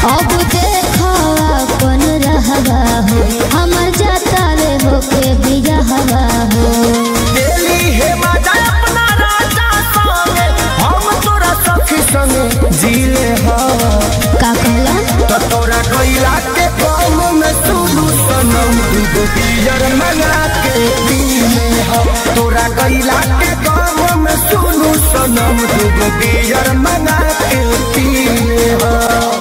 अब देखो अपन रहवा हो हमर जाता रे होके बिजहवा हो दिल्ली हे मजा अपना राजा संगे हम तोरा सखी संगे जीले हवा का कहला तो तोरा गैला के कम में सुनू सनम दूगो बियर मंगा के पीले हम तोरा गैला के कम में सुनू सनम दूगो बियर मंगा के पीले हम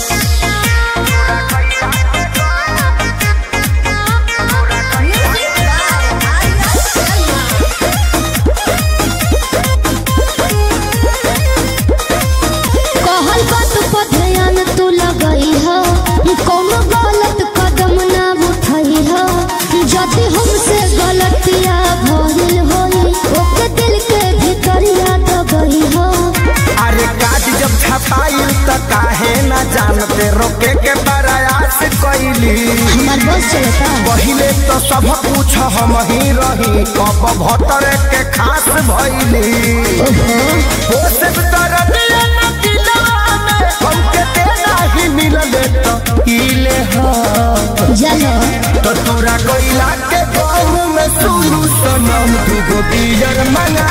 कहल बात पर ध्यान तू लगई हो कोनो गलत कदम ना उठई हो यदि हमसे गलतिया भइल होई ओके दिल के भीतरिया दबई हो अरे काज जब छपाई त काहे न जानते रोके के प्रयास कैली हमार बस चलता पहिले तो सब कुछ हम ही रही कब भतर के खास भइली ओहो वो सब तरह दिया न दिलवा में हमके देना ही मिलले तो इले हाँ जलो तो तोरा कोइला के गाँव में सुनू सनम दूगो बियर मंगा